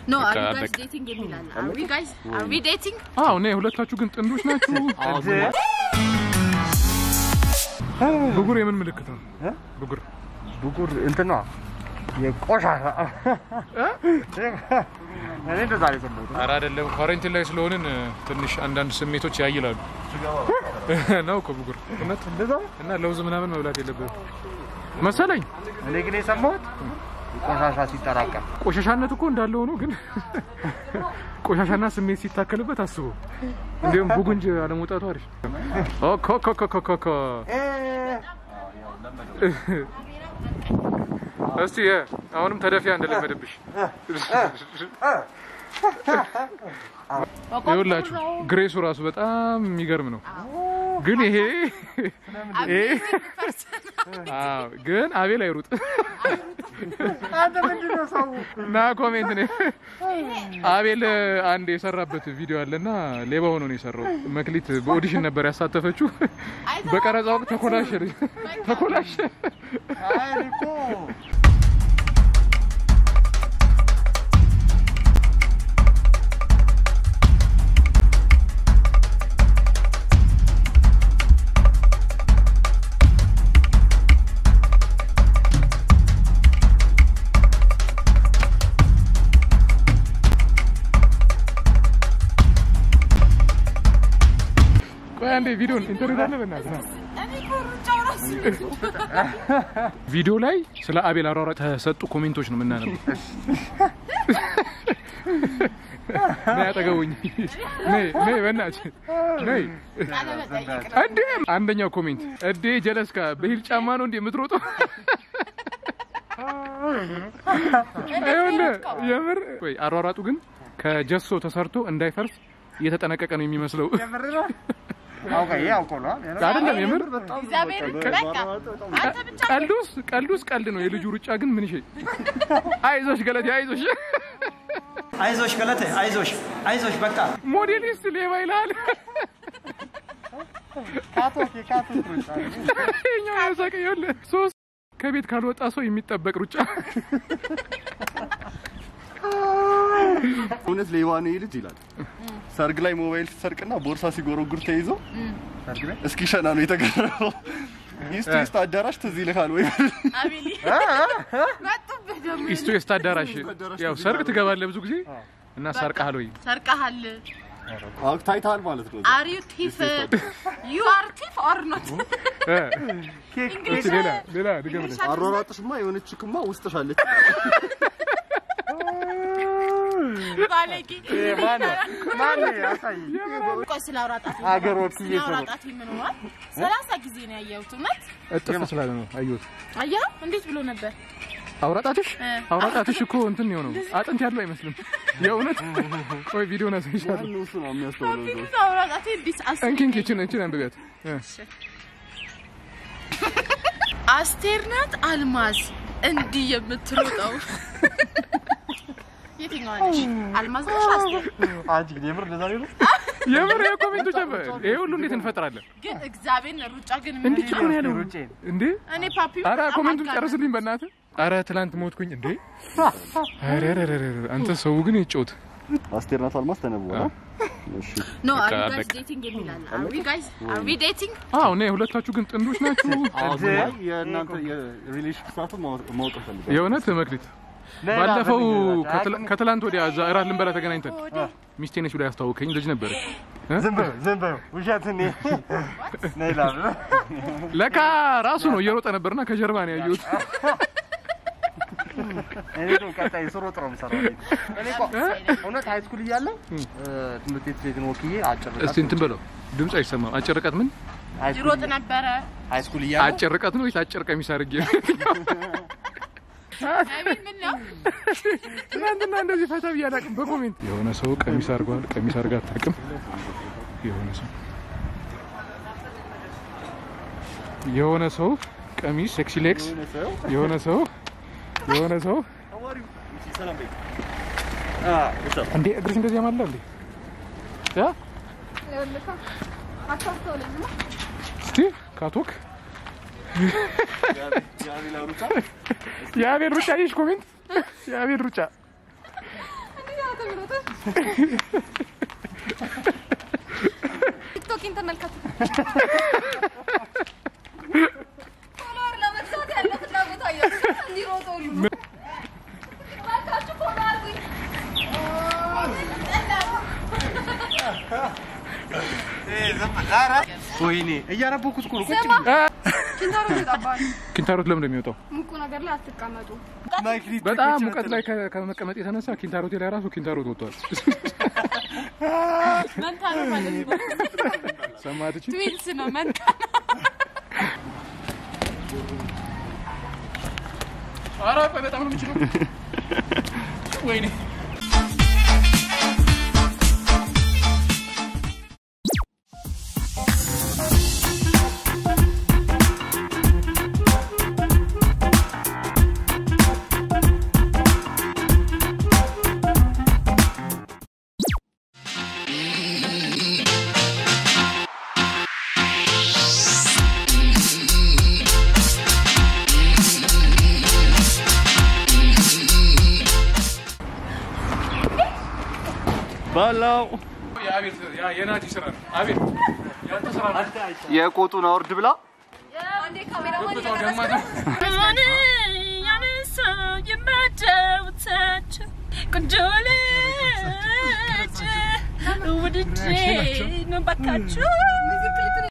ኖ በቃ አር ዩ ጋይስ አለቀ። ዴቲንግ የሚል አለ አር ዊ ጋይስ አር ዊ ዴቲንግ አዎ እኔ ሁለታችሁ ግን ጥንዶች ናችሁ። ብጉር የምን ምልክት ነው? ብጉር ብጉር እንትን ነው የቆሻሻ እኔ እንደዛ ነው የሰማሁት። ኧረ አይደለም፣ ኳረንቲን ላይ ስለሆንን ትንሽ አንዳንድ ስሜቶች ያይላሉ ነው እኮ ብጉር እውነት እንደዛ ነው? እና ለውዝ ምናምን መብላት የለብህም መሰለኝ። እኔ ግን የሰማሁት ቆሻሻ ሲጠራቀም ቆሻሻነት እኮ እንዳለ ሆኖ ግን ቆሻሻና ስሜት ሲታከልበት አስቡ። እንዲሁም ቡጉንጅ አለመውጣቱ አሪፍ። ኦኮ ኮ ኮ ኮ ኮ ኮ እስቲ እ፣ አሁንም ተደፊያ እንደለመደብሽ ይኸውላችሁ ግሬሱ ራሱ በጣም የሚገርም ነው። ግን ይሄ ይሄ አዎ፣ ግን አቤል አይሩጥ አንተ ምንድን ነው ሰው እና ኮሜንት ነው አቤል አንድ የሰራበት ቪዲዮ አለና ሌባ ሆኖ ነው የሰራው። መክሊት በኦዲሽን ነበር ያሳተፈችው። በቀረጻ ወቅት ተኮላሸ ተኮላሸ። አይ እኔ እኮ ቆይ አንዴ ቪዲዮን ኢንተርቪው አለ በእናትህ ና። ቪዲዮ ላይ ስለ አቤል አሯሯጥ ተሰጡ ኮሜንቶች ነው የምናነበው። ነይ አጠገቡኝ፣ ነይ ነይ፣ በእናትሽ ነይ። እንዴ አንደኛው ኮሜንት እዴ ጀለስካ በሂል ጫማ ነው እንዴ የምትሮጠው? ይኸውልህ የምር ወይ አሯሯጡ ግን ከጀሶ ተሰርቶ እንዳይፈርስ እየተጠነቀቀ ነው የሚመስለው። የምር ነው አውቀ ይሄ አውቆ ነው አይደለም የምር እግዚአብሔር በቃ አንተ ብቻ ቀልዱስ ቀልዱስ ቀልድ ነው። የልጁ ሩጫ ግን ምን ይሄ አይዞሽ ገለቴ አይዞሽ አይዞሽ ገለቴ አይዞሽ አይዞሽ በቃ ሞዴሊስት ሌባ ይልሃል። ካቶክ የካቶክ ሩጫ ይኸኛው ያሳቀኝ ይኸውልህ ሶስት ከቤት ካልወጣ ሰው የሚጠበቅ ሩጫ እውነት ሌባ ነው ይህ ልጅ ይላል። ሰርግ ላይ ሞባይል ሲሰርቅና ቦርሳ ሲጎረጉር ተይዞ እስኪ ሸና ነው የተገረመው። ኢስት ኢስት አዳራሽ ትዝ ይልሃል ወይ? አቤሊ መጡብህ ደግሞ ኢስቱ ኤስት አዳራሽ ያው ሰርግ ትገባለህ ብዙ ጊዜ እና ሰርቀሃል ወይ ሰርቀሃል አዎ ታይታል ማለት ነው። አር ዩ ቲፍ ዩ አር ቲፍ ኦር ኖት እ? እሺ ሌላ ሌላ ድገምልህ። አሯሯጥሽማ የሆነች ችክማ ውስጥሽ አለች። ባለጌ ማን ማን ያሳይ ቆይ ስለ አውራጣት ሀገር ወክዬ ስለ አውራጣት ምን ሆኗል? ሰላሳ ጊዜ ነው ያየሁት። እውነት እጥፍ ስላለ ነው አየሁት። አየኸው? እንዴት ብሎ ነበር? አውራጣትሽ እ። አውራጣትሽ እኮ እንትን የሆነው አጥንት ያለው አይመስልም። የእውነት ቆይ ቪዲዮን አሳይሻለሁ። ማነው እሱ ነው የሚያስተውለው? እዛው? እንዴት አውራጣቴ እንዲህ አስ እንኪ እንኪ እችን እችን አንብቢያት እ። አስቴር ናት አልማዝ እንዲህ የምትሮጠው የትኛዋ ነች? አልማዝ ነች አስቴር? አንቺ ግን የምር እንደዛ ነው የምር የኮሜንቶች ነበር። ይሄ ሁሉ እንዴት እንፈጥራለን? ግን እግዚአብሔር ሩጫ ግን ምን እንዲህ ጫማ ያለው ሩጬ እንዴ? እኔ ፓፒ አረ በጣም ኮሜንቱን አጋነንኩ። ጨርስልኝ በእናትህ። አረ ትላንት ሞትኩኝ እንዴ? አረ አረ አረ አረ፣ አንተ ሰው ግን ይጮት አስቴር ናት አልማዝ ተነብዋል። እሺ ኖ አር በቃ ዩ ጋይስ አለቀ። ዴቲንግ የሚል አለ አር ዊ ጋይስ አር ዊ ዴቲንግ አዎ እኔ ሁለታችሁ ግን ጥንዶች ናችሁ። አሁን ላይ የእናንተ የሪሌሽን ስታቱ ማወቅ እፈልጋለሁ። የእውነት መክሊት ባለፈው ከትላ- ከትላንት ወዲያ እዛ እራት ልንበላ ተገናኝተን ሚስቴ ነች ብላ ያስተዋወቀኝ ልጅ ነበረች። እ? ዝም በል ዝም በል ውሸት እኔ ነይ ላብ ለካ ራሱ ነው እየሮጠ ነበርና ከጀርባ ነው ያየሁት። እኔ ደግሞ ቀጣይ ስሮጥ ነው የምሰራው እኔ እኮ እውነት ሃይ ስኩል እያለሁ ትምህርት ቤት ቤትን ወክዬ አጭር እስቲ እንትን በለው ድምፅ አይሰማም። አጭር ርቀት ምን ይሮጥ ነበረ። ሃይ ስኩል እያለሁ አጭር ርቀት ነው ወይስ አጭር ቀሚስ አድርጌ? አቤል ምን ነው? ትናንትና እንደዚህ ፈታ ብዬ አላውቅም። በኮሜንት የሆነ ሰው ቀሚስ አድርጓል፣ ቀሚስ አድርጋ አታውቅም። የሆነ ሰው የሆነ ሰው ቀሚስ ሴክሲ ሌክስ የሆነ ሰው የሆነ ሰው እንዴ እግርሽ እንደዚህ ያማላ እንዴ ያ እስቲ ካቶክ የአቤል ሩጫ ይሽ ኮሜንት የአቤል ሩጫ የሚሮጠው? ቲክቶኪን ተመልከቱ። ፎሎወር ለመግዛት ያለ ፍላጎት አያችሁ? እንዲሮጡ ሁሉ እባካችሁ ፎሎ አድርጉኝ። ወይኔ እያነበኩት እኮ ነው። ቁጭ ስማ ኪንታሮት ይወጣባል። ኪንታሮት ለምን ነው የሚወጣው? ሙቁ ነገር ላይ አትቀመጡ። ማይክሊ በጣም ሙቀት ላይ ከ- ከመቀመጥ የተነሳ ኪንታሮቴ ላይ ራሱ ኪንታሮት ወጥቷል። መንታ ነው ማለት ነው። ሰማት እቺ ትዊንስ ነው መንታ ኧረ ቆይ በጣም ነው የምችለው። ወይኔ ባላው የአቤል ያ የናቲ ስራ ነው። አቤል ያንተ ስራ ነው። የቆጡን አውርድ ብላ አንዴ ካሜራማን በጣም ገማት ነው። ያነሳ የማጫውታቸው ቆንጆ ልጅ ውድጄ ነው ባካችሁ